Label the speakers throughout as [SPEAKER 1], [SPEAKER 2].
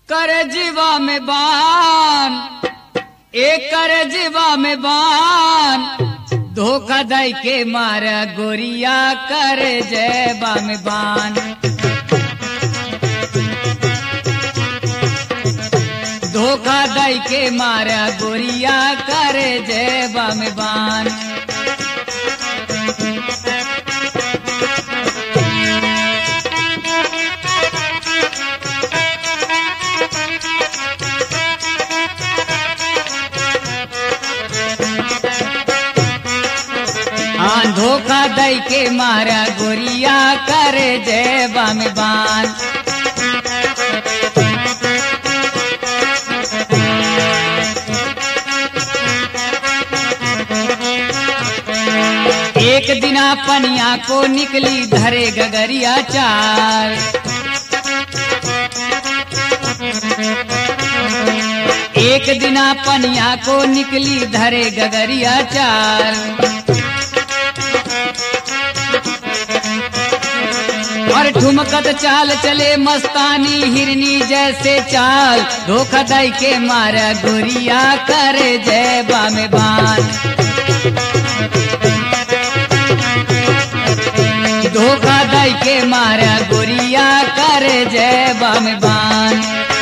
[SPEAKER 1] कर जीवा में बान एक कर जीवा में बान धोखा दई के मारा गोरिया कर जयबा में बान धोखा दई के मारा गोरिया कर जयबा में बान हाँ धोखा दई के मारा गोरिया कर जयबा में बान एक दिना पनिया को निकली धरे गगरिया चार एक दिना पनिया को निकली धरे गगरिया चार और ठुमकत चाल चले मस्तानी हिरनी जैसे चाल धोखा दई के मारा गोरिया कर जयबा में बान धोखा दई के मारा गोरिया कर जयबा में बान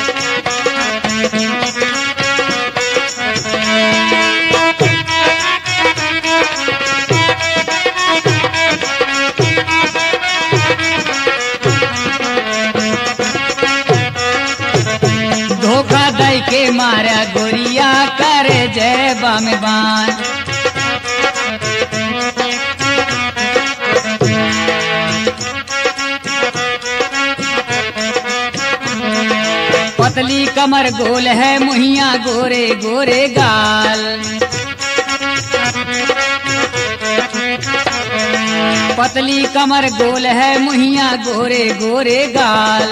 [SPEAKER 1] धोखा दई के मारा गोरिया कर जयबा में बान पतली कमर गोल है मुहिया गोरे गोरे गाल पतली कमर गोल है मुहिया गोरे गोरे गाल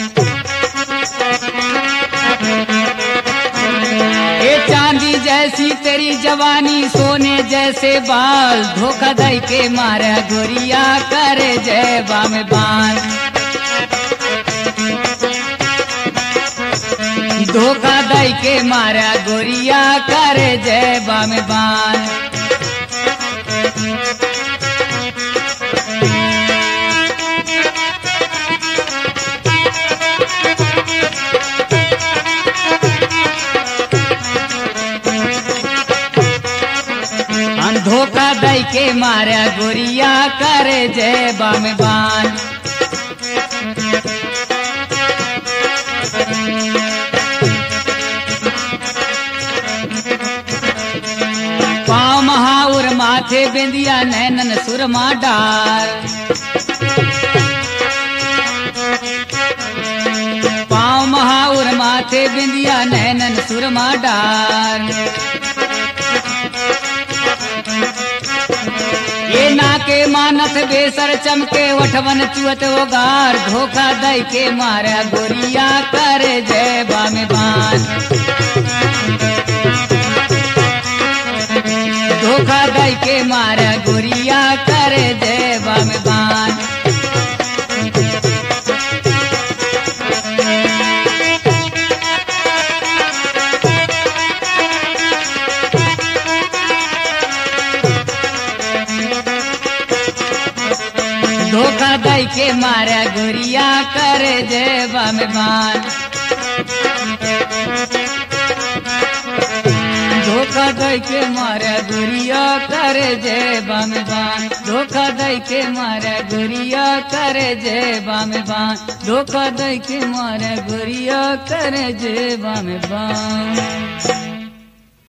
[SPEAKER 1] ये चांदी जैसी तेरी जवानी सोने जैसे बाल धोखा दई के मारा गोरिया कर जयबा में बान धोखा दई के मारा गोरिया कर जयबा में बान हम धोखा दई के मारा गोरिया कर जयबा में बान पाँव महाउर माथे बिंदिया नैनन सुरमा डार पाँव महाउर माथे बिंदिया नैनन सुरमा डार ये नाके मानस बेसर चमके वठवन चुअत ओगार धोखा दई के मारा गोरिया कर जयबा में बान धोखा दई के मारा गोरिया कर जयबा में बान धोखा दई के मारा गोरिया कर जयबा में बान धोखा दई के मारा गुरिया कर जयबा में बान धोखा दई के मारा गुरिया कर जयबा में बान धोखा दई के मारा गुरिया कर जयबा में बान